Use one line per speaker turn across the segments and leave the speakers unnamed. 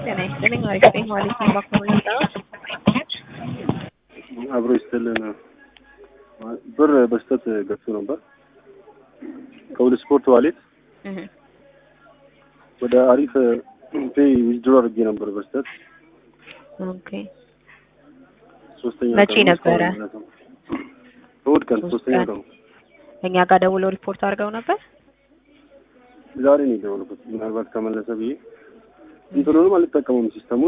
ጤና ይስጥልኝ። አሪፍ ነኝ። ዋሌት ነው ባክኖር የመጣሁት።
አብሮ ይስጥልን። ብር በስተት ገብቶ ነበር ከሁሉ ስፖርት ዋሌት
እህ
ወደ አሪፍ ፔይ ዊዝድሮ አድርጌ ነበር በስተት
ኦኬ
ሶስተኛ
መቼ
ቀን ነው
ነበረ?
እስካሁን ማለት ነው። እሑድ ቀን
ሶስት
ሶስተኛ
ቀን።
ቀን
እኛ ጋር ደውለው ሪፖርት አድርገው ነበር።
ዛሬ ነው የደወልኩት። ምናልባት ከመለሰ ብዬ እንትኑንም አልጠቀሙም ሲስተሙን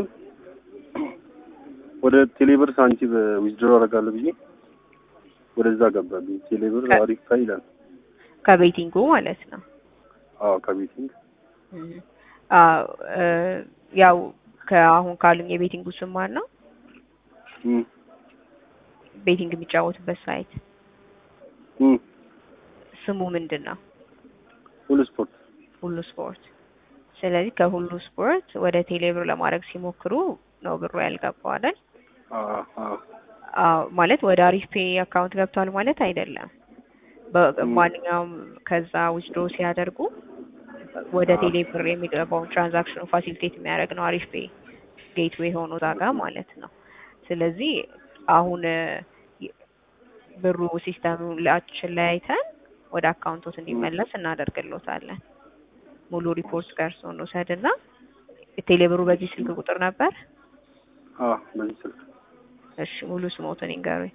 ወደ ቴሌብር ሳንቲም ዊዝድሮ አደርጋለሁ ብዬ ወደዛ ገባብኝ። ቴሌብር
ከ-
አሪፍ ፔይ ይላል።
ከቤቲንጉ ማለት ነው።
አዎ ከቤቲንግ
እህ አዎ እ ያው ከአሁን ካሉኝ የቤቲንጉ ስም ማን ነው?
እም
ቤቲንግ የሚጫወቱበት ሳይት
እም
ስሙ ምንድን ነው?
ሁሉ ስፖርት
ሁሉ ስፖርት። ስለዚህ ከሁሉ ስፖርት ወደ ቴሌብር ለማድረግ ሲሞክሩ ነው ብሩ ያልገባው አይደል?
አዎ አዎ
አዎ ማለት ወደ አሪፍ ፔይ አካውንት ገብቷል ማለት አይደለም። በማንኛውም ከዛ ዊዝድሮ ሲያደርጉ ወደ
አዎ።
ቴሌብር የሚገባውን ትራንዛክሽኑ ፋሲሊቴት የሚያደርግ ነው አሪፍ ፔይ ጌትዌይ ሆኖ እዛ ጋ ማለት ነው። ስለዚህ አሁን እ ይ- ብሩ ሲስተሙ ላችን ላይ አይተን ወደ አካውንቶት እንዲመለስ እናደርግሎታለን። ሙሉ ሪፖርት ደርሶ እንውሰድና ቴሌብሩ በዚህ ስልክ ቁጥር ነበር።
አዎ በዚህ ስልክ
እሺ ሙሉ ስሞትን ይንገሩኝ።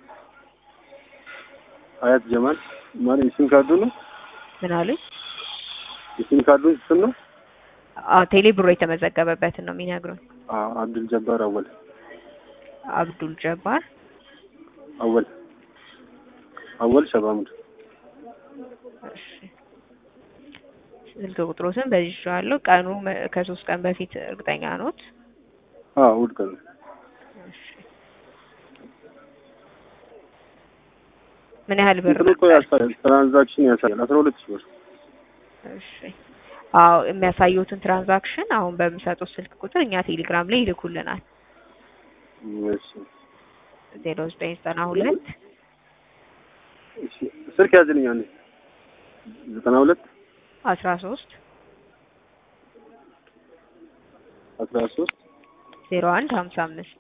አያት ጀማል ማለት የሲም ካርዱ ነው
ምን አሉኝ?
የሲም ካርዱን ስም ነው
አዎ ቴሌብሩ የተመዘገበበትን ነው የሚነግሩኝ።
አዎ አብዱል ጀባር አወል
አብዱል ጀባር
አወል አወል ሸባሙድ
እሺ ስልክ ቁጥሮትን በዚህ ይዤዋለሁ። ቀኑ መ- ከሶስት ቀን በፊት እርግጠኛ ኖት?
አዎ እሑድ ቀን ነው።
እሺ ምን ያህል ብር
እንትኑ እኮ
ነበር?
ያሳያል ትራንዛክሽን ያሳያል አስራ ሁለት ሺህ ብር
እሺ አዎ የሚያሳዩትን ትራንዛክሽን አሁን በሚሰጡት ስልክ ቁጥር እኛ ቴሌግራም ላይ ይልኩልናል።
እሺ
ዜሮ ዘጠኝ ዘጠና ሁለት
እሺ ስልክ ያዝልኝ አንዴ ዘጠና ሁለት
አስራ ሶስት
አስራ ሶስት
ዜሮ አንድ ሀምሳ አምስት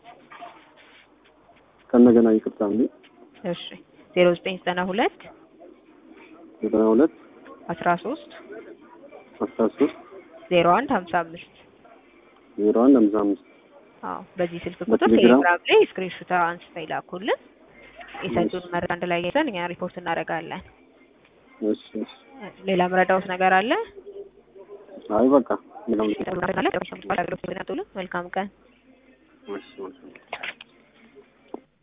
ከእንደገና ይቅርታ እንዴ
እሺ ዜሮ ዘጠኝ ዘጠና ሁለት
ዘጠና ሁለት
አስራ ሶስት
አስራ ሶስት
ዜሮ አንድ ሀምሳ አምስት
ዜሮ አንድ ሃምሳ አምስት
አዎ በዚህ ስልክ ቁጥር
በቴሌግራም?
ቴሌግራም ላይ ስክሪንሾት አንስተው ይላኩልን። የሰጡን መረጃ አንድ ላይ ይዘን እኛ ሪፖርት እናደርጋለን።
እሺ እሺ
ሌላ መረዳውት ነገር አለ?
አይ በቃ ምንም
መልካም ቀን።
እሺ እሺ